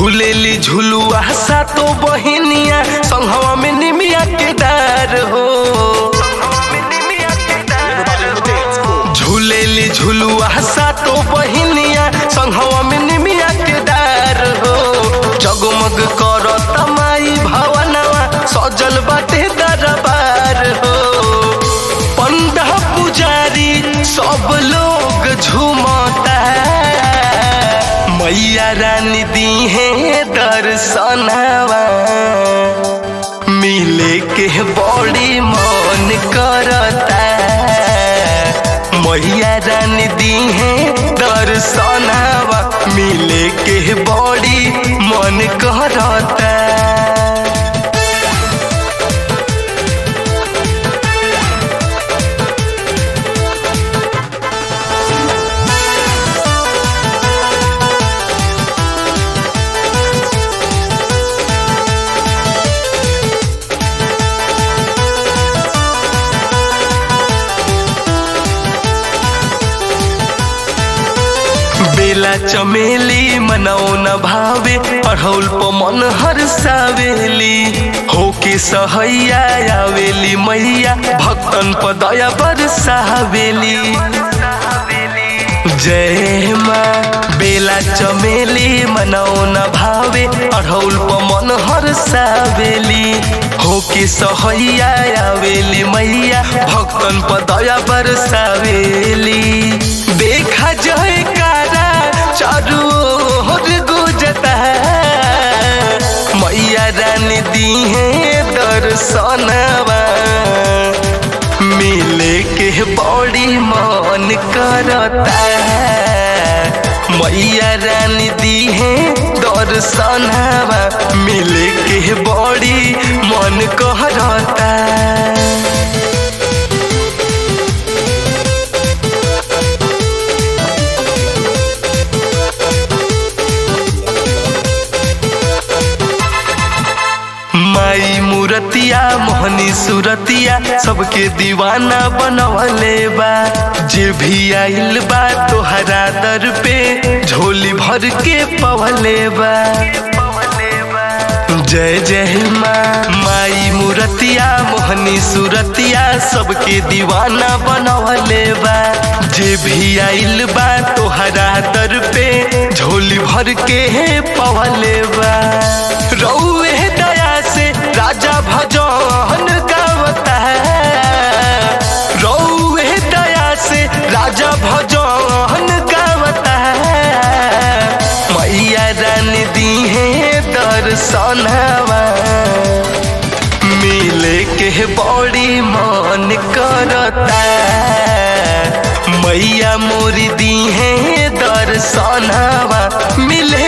झूलेली झुलुआ सातो बहिनिया संघवा में निमिया के डार हो झूलेली झुलुआ सातो बहिनिया संघवा में निमिया के डार हो जगमग करत माई भवनवा सजल बाटे दरबार हो पंडा पुजारी सब लोग झूमता मैया रानी दी है दर्शनवा मिले के बड़ी मन करता मैया रानी दी है दर्शनवा मिले के बड़ी मन करता बेला चमेली मनाओ न भावे अढ़ौल प मन हर्षावेली होके सहैया आवेली मैया भक्तन प दया बरसावेली जय माँ बेला चमेली मनाओ न भावे अढ़ौल प मन हर्षावेली होके सहैया आवेली मैया भक्तन प दया बरसावेली देखा जय कारा चारू ओर गुजता मैया रानी दी है दर्शनवा मिले के बड़ी मन करता मैया रानी दी है दर्शनवा मिले के बड़ी मन करता माई मूरतिया मोहनी सूरतिया सबके दीवाना बनवले बा जे भी आइल बा तोहरा दर पे झोली भर के पवले बा जय जय माँ माई मूरतिया मोहनी सूरतिया सबके दीवाना बनवले बा जे भी आइल बा तोहरा दर पे झोली भर के पवले बा रौए दया से राजा भजन गावता है रौए दया से राजा भजन गावता है मैया रानी दी है दर्शनवा मिले के बड़ी मन करता मैया मोरी दी है दर्शनवा मिले